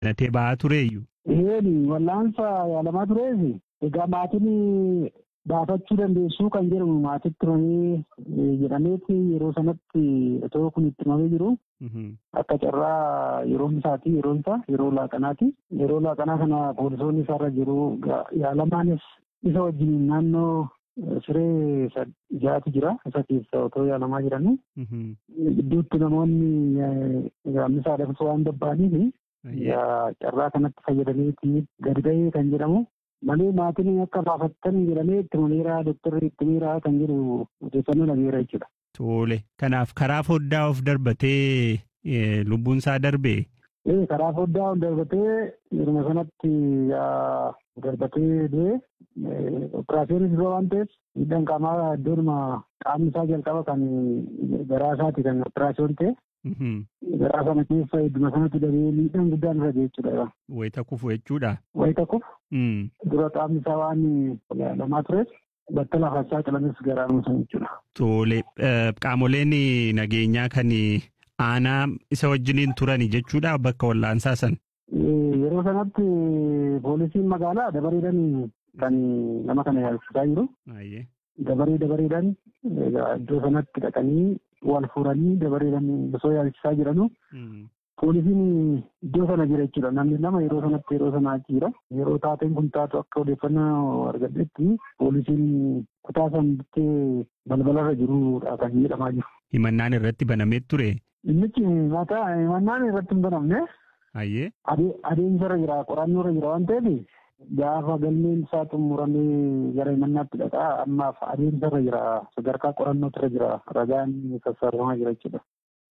Natee ba'aa tureeyyu. Eeni wallaansa yaalamaa tureefi egaa maatiin baafachuu dandeessuu kan jedhamu maatitti himamee jedhameeti yeroo sanatti otoo kun itti himamee jiru. Akka carraa yeroon isaati yeroon isaa yeroo laaqanaati. Yeroo laaqanaa kana poolisoonni isaarra jiru yaalamaanis isa wajjin naannoo siree jaati jira isa keessa otoo yaalamaa jiranii. Gidduutti namoonni gaammisaa dhabsuu waan babbaaniif carraa kanatti fayyadameeti gadi ba'ee kan jedhamu. Malee maatiin akka baafattan jedhamee itti himameera doktorri itti himeera kan jedhu odeeffannoo dhageera jechuudha. Tole kanaaf karaa foddaa of darbatee lubbuun isaa darbee. Ee karaa foddaa of darbatee yeruma sanatti darbatee du'e operaasiyonis dura waan ta'eef miidhaan qaamaa iddoonuma qaamni isaa jalqaba kan garaa isaati kan operaasiyoon ta'e. Garaa sana keessa idduma sanatti dabee miidhaan guddaan irra ga'e jechuudha. Wayita kufu jechuudha. Wayita kufu. Dura qaamni isaa waan lamaa tureef bakka lafaa saaxilames garaa san jechuudha. Tole qaamoleen nageenyaa kan aanaa isa wajjiniin turani jechuudha bakka wallaansaa san. Yeroo sanatti poolisiin magaalaa dabareedhaan kan nama kana yaalchisaa jiru. Dabaree dabareedhaan iddoo sanatti dhaqanii wal fuudhanii dabareedhaan osoo yaalchisaa jiranu. Poolisiin iddoo sana jira jechuudha. Namni lama yeroo sanatti yeroo sana achi jira. Yeroo taateen kun taatu akka odeeffannoo argadhetti poolisiin kutaa san bittee balbalarra jirudha kan jedhamaa jiru. Himannaan irratti banamee ture. Dhimmichi mataa himannaan irratti hin banamne. Ayyee. Adeemsarra jira qorannoorra jira waan ta'eef gaafa galmeen isaa xumuramee gara himannaatti dhaqaa ammaaf adeemsarra jira sadarkaa qorannootirra jira ragaan sassaabamaa jira jechuudha.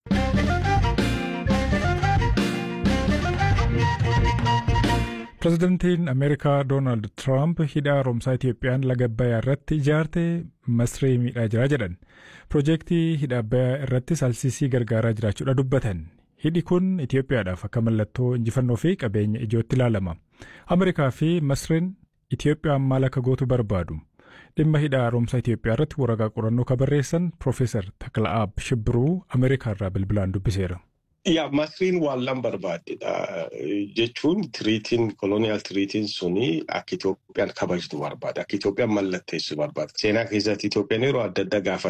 Pireezidantiin Ameerikaa Doonaald Tiraamp hidha haaromsaa Itiyoophiyaan laga Abbayyaa irratti ijaarte masree miidhaa jira jedhan. Piroojeektii hidha Abbayyaa irrattis alsiisii gargaaraa jiraachuudha dubbatan. Hidhi kun Itiyoophiyaadhaaf akka mallattoo injifannoo fi qabeenya ijootti ilaalama. Ameerikaa fi Masreen Itiyoophiyaan maal akka gootu barbaadu. Dhimma hidha haaromsaa Itiyoophiyaa irratti waraqaa qorannoo kan barreessan Piroofeesar Takla'aab Shibbiruu Ameerikaa irraa bilbilaan dubbiseera. Yaa masriin waan lan barbaadedha jechuun tiriitiin koloniyaal tiriitiin suni akka Itoophiyaan kabajtu barbaada. Akka Itoophiyaan mallatteessu barbaada. Seenaa keessatti Itoophiyaan yeroo adda addaa gaafa